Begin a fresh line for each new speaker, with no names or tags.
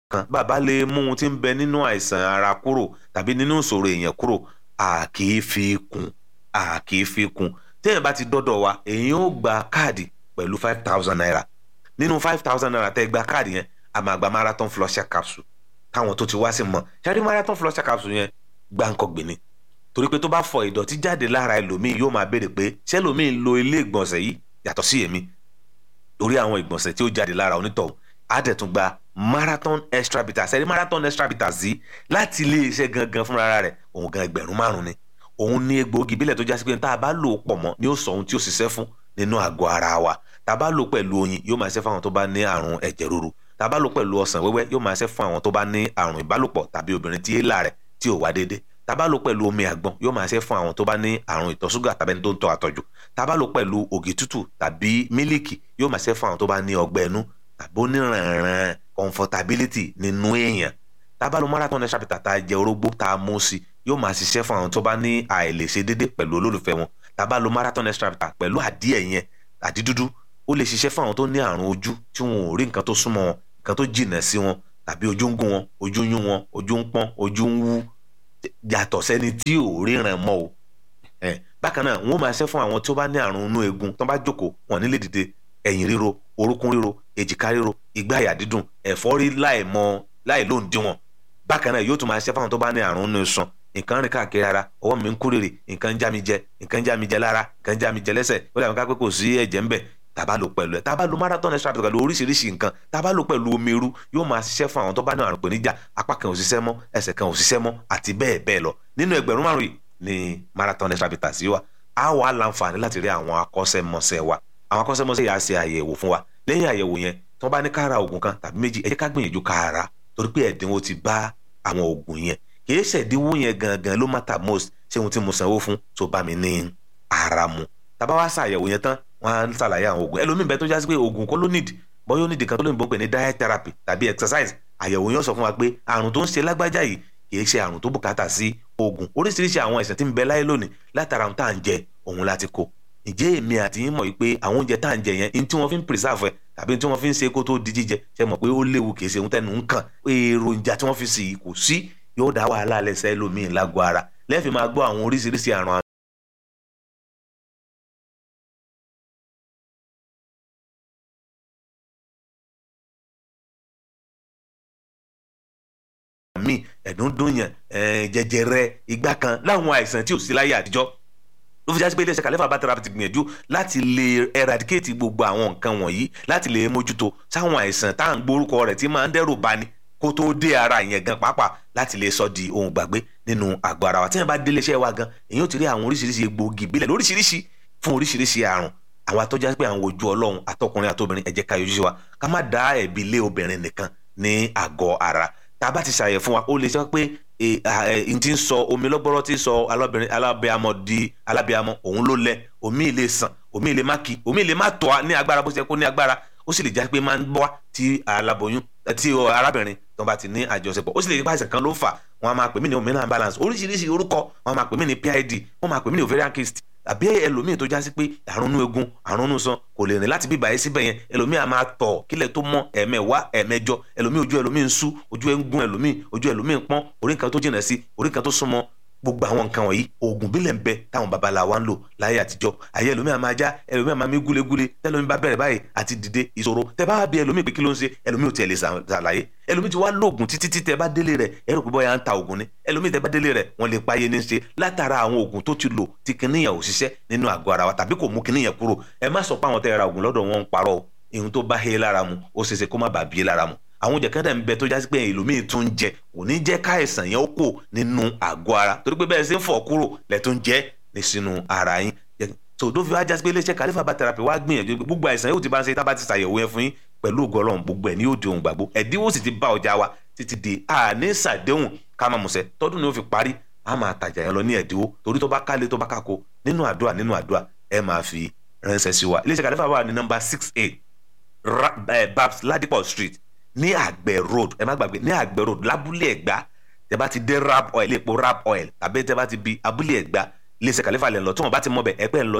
kan bàbá lè mú ohun tí ń bẹ nínú àìsàn ara kúrò tàbí nínú ìṣòro èèyàn kúrò a kì í fi kún a kì í fi kún téèyàn bá ti dọ́dọ̀ wa èèyàn ó gba káàdì pẹ̀lú five thousand naira nínú five thousand naira tẹ́ gba káàdì yẹn a máa gba marathon flusher capsule táwọn tó ti wá sí mọ̀ ṣáàrí marathon flusher capsule yẹn gbáǹkọ́ gbìnì torí pé tó bá fọ ìdọ̀tí jáde lára ẹlòmíì yóò máa béèrè pé ṣé ẹlòmíì ń lo ilé ìgbọ̀nsẹ̀ yìí yàtọ̀ sí èmi torí àwọn ìgbọ̀nsẹ̀ tí ó jáde lára onítọ̀hún á dẹ̀ tún gba marathon extra bitters ẹ̀rí marathon extra bitters yìí láti ilé iṣẹ́ gangan fúnra rẹ̀ òun gan ẹgbẹ̀rún márùn ni òun ní egbòogi bílẹ̀ tó já sí pé tá a bá lò ó pọ̀ mọ́ ni ó sọ ohun tí ó ṣiṣẹ́ fún nínú àgọ́ ara wa tá a bá lò pẹ̀lú oyin yóò máa ṣe fún àwọn tó bá ní àrùn ẹ̀jẹ̀ ríru tá a bá lò pẹ̀lú ọsàn wẹ́wẹ́ yóò máa ṣe fún àwọn tó bá ní àrùn ìbálòpọ̀ tàbí obìnrin tí èélà rẹ̀ tí ò wá déédéé tá a bá lò pẹ̀lú omi àgbọn yóò máa ṣe fún àwọn tó bá ní àrùn ìtọ̀ ṣúgà tàbí ẹni tó ń tọ́ àtọ̀jù tá a bá lò pẹ̀lú ògì tútù tàbí mílíkì yóò máa ṣe fún àwọn tó bá ní ọgbẹ́ ẹnu tàbí oníranran comfortability nínú èèyàn tá a bá lo marathon extra bitter tá a jẹ orógbó tá a mú sí yóò máa ṣiṣẹ́ fún àwọn tó bá ní àìlèṣe déédéé pẹ̀lú olólùfẹ́ wọn tá a bá lo marathon extra bitter pẹ̀lú àdíẹ̀ yẹn àdí dúdú ó lè ṣiṣẹ́ fún àwọn tó ní àrùn ojú tí wọn ò rí nǹkan tó súnmọ́ wọn nǹkan tó jìnà sí wọn tàbí ojú ń gún wọn ojú ń yún wọn ojú ń pọ́n ojú ń wú yàtọ̀ sẹ́ni tí ò ríran mọ́ o bákan náà wọ́n máa ṣe fún àwọn tó bá ní àrùn inú eegun tó bá jókòó wọn nílé dìde ẹ̀yìn ríro orúnkún ríro èjìká ríro igbá àyà dídùn ẹ̀fọ́rí láì mọ láì lóun díwọ̀n bákan náà yóò tún máa ṣe fún àwọn tó bá ní àrùn inú iṣan nǹkan rìn káàkiri ara ọwọ́ mi ń kú rèrè nǹkan ń já mi jẹ nǹkan ń já mi jẹ lára nǹkan ń já mi jẹ lẹ́sẹ̀ ó dàbí ká pé kò sí ẹ̀jẹ̀ ń bẹ̀ tàbá lò pẹ̀lú ẹ̀ tàbá lo marathon extra bitter pẹ̀lú oríṣiríṣi nǹkan tàbá lò pẹ̀lú omi irú yóò máa ṣiṣẹ́ fún àwọn tó bá ní àrùn ìpèníjà apá kan ò ṣiṣẹ́ mọ́ ẹsẹ̀ kan ò ṣiṣẹ́ mọ́ àti bẹ́ẹ̀ bẹ́ẹ̀ lọ nínú ẹgbẹ̀rún márùn yìí ni marathon extra bitter sí wa á wà láǹfààní láti rí àwọn akọ́ṣẹ́mọṣẹ́ wa àwọn akọ́ṣẹ́mọṣẹ́ yà á ṣe àyẹ̀wò fún wa lẹ́yìn àyẹ̀wò yẹn tí wọ́n bá ní ká ra oògùn kan tàbí méjì ẹ jẹ́ ká gbìyànjú ká ra torí pé ẹ̀dínwó ti bá àwọn oògùn yẹn kìí ṣẹ̀dínwó yẹn gangan ló matter most ṣé ohun tí mo sanwó fún tó bá mi ní ara mu tàbá wá ṣàyẹ̀wò yẹn tán wọ́n á ṣàlàyé àwọn oògùn ẹlòmíín bẹ́ẹ̀ tó jásí pé oògùn kọ́ ló need bọ́ yóò need kan tó lè bọ́ pé ní diet therapy tàbí exercise àyẹ̀wò yẹn sọ fún wa pé àrùn tó ń ṣe lágbájá yìí kìí ṣe àrùn tó bùkátà sí oògùn oríṣiríṣi àwọn àìsàn tí ń bẹ láyé lónìí látara ohun tá à ń jẹ òun láti kó ǹjẹ́ èmi àti yín mọ̀ yìí pé àwọn oúnjẹ tá à ń jẹ yẹn ní tí wọ́n fi ń preserve ẹ̀ tàbí tí wọ́n fi ń ṣe kó tó di jíjẹ ṣe mọ̀ pé ó léwu kìí ṣe ohun tẹnu ń kàn èròjà tí wọ́n fi sì kò sí yóò dá wàhálà lẹ́sẹ̀ lómìn lágọ̀ọ́ ara lẹ́ẹ̀fì máa gbọ́ àwọn oríṣiríṣi àrùn míì ẹ̀dúndúnyàn jẹjẹrẹ igbá kan láwọn àìsàn tí ò sí láyé àtijọ́ ló fi jásí pé iléeṣẹ́ kàlẹ́fà bá tẹ̀rápì ti gbìyànjú láti lè eradicate gbogbo àwọn nǹkan wọ̀nyí láti lè mójútó sáwọn àìsàn tá à ń gbórúkọ rẹ̀ tí máa ń dẹ́rù bani kó tó dé ara yẹn gan pàápàá láti lè sọ di ohun gbàgbé nínú àgọ́ ara wa tí wọ́n bá délé iṣẹ́ wa gan èyí ò ti rí àwọn oríṣiríṣi egbòogi ìbílẹ̀ lóríṣiríṣi fún oríṣiríṣi àrùn àwọn atọ́já pé àwọn ojú ọlọ́run àtọkùnrin àtobìnrin ẹ jẹ́ ká yọjú sí wa ká má dá ẹ̀bi lé obìnrin nìkan ní àgọ́ ara tá a bá ti ṣàyẹ̀ fún wa ó lè sọ pé n ti ń sọ omi lọ́gbọ́rọ́ tí ń sọ alábìnrin alábẹ́amọ di alábẹ́amọ òun ló lẹ omi lè sàn omi lè má kí omi lè má tọ́ ní agbára bó ṣe kó ní agbára ó sì lè jẹ́ pé máa ń bọ́ tí aláboyún tí arábìnrin tó bá ti ní àjọṣepọ̀ ó sì lè jẹ́ pé àìsàn kan ló fà wọ́n á máa pè mí ní hormonal balance oríṣiríṣi orúkọ wọ́n á máa pè mí ní PID wọ́n máa pè mí ní ovarian cyst àbí ẹlòmíì tó já sí pé àrùn inú egun àrùn inú san kò lè rìn láti bíbà yẹn síbẹ̀ yẹn ẹlòmíì á máa tọ̀ kílẹ̀ tó mọ́ ẹ̀mẹ̀wá ẹ̀mẹjọ ẹlòmíì ojú ẹlòmíì ń sú ojú ẹ̀ ń gún ẹlòmíì ojú ẹlòmíì ń pọ́n orí nǹkan tó jìnà sí orí nǹkan tó súnmọ́ gbogbo àwọn nǹkan wọ̀nyí oògùn bílẹ̀ ń bẹ táwọn babaláwa wa ń lò láyé àtijọ́ ayé ẹlòmíì á máa já ẹlòmíì á máa mí gúlegúle tẹlòmíì bá bẹ̀rẹ̀ báyìí àti dìde ìṣòro tẹ bá bí ẹlòmíì pé kí ló ń ṣe ẹlòmíì ò tiẹ̀ lè ṣàlàyé ẹlòmíì ti wá lóògùn títí tí tẹ bá délé rẹ̀ ẹ rò pé bọ́yá ń ta oògùn ni ẹlòmíì tẹ bá délé rẹ̀ wọ́n lè páyé ní ṣe látara àwọn oògùn tó ti lò tí kìnìyàn ò ṣiṣẹ́ nínú àgọ́ ara wa tàbí kò mú kìnìyàn kúrò ẹ má sọ pé àwọn tẹ ra oògùn lọ́dọ̀ wọn ń parọ́ ihun tó bá hé lára mu ó ṣeéṣe kó má bàa bí lára mu àwọn oúnjẹ kẹ́tẹ̀ ń bẹ tó jásí pé ẹlòmíì tún ń jẹ kò ní jẹ́ káìsàn yẹn ó kò nínú àgọ́ ara torí pé bẹ́ẹ̀ ṣe ń fọ̀ kúrò lẹ̀ tó ń jẹ́ ní sínú ara yín so tó fi wá jásí pé iléeṣẹ́ kàlífà bá therapy wá gbìyànjú gbogbo àìsàn yóò ti bá ń ṣe tá bá ti ṣàyẹ̀wò yẹn fún yín pẹ̀lú ògo Ọlọ́run gbogbo ẹ̀ ní yóò di ohun gbàgbó ẹ̀dínwó sì ti bá ọjà wa títí di àní ṣàdéhùn ká máa mọ̀ṣẹ́ tọ́dún ni ó fi parí a máa tajà yẹn lọ ní ẹ̀dínwó torí tó bá kálé tó bá kákó nínú àdúrà nínú àdúrà ẹ máa fi ránṣẹ́ sí wa iléeṣẹ́ kàlífà wà ní nọ́mbà six eight babs ladipo street ní àgbẹ̀ road ẹ má gbàgbé ní àgbẹ̀ road lábúlé ẹ̀gbá tẹ bá ti dé rap oil epo rap oil tàbí tẹ bá ti bi abúlé ẹ̀gbá iléeṣẹ́ kàlífà lẹ̀ ń lọ tí wọ́n bá ti mọ̀ bẹ̀ ẹ pẹ́ ń lọ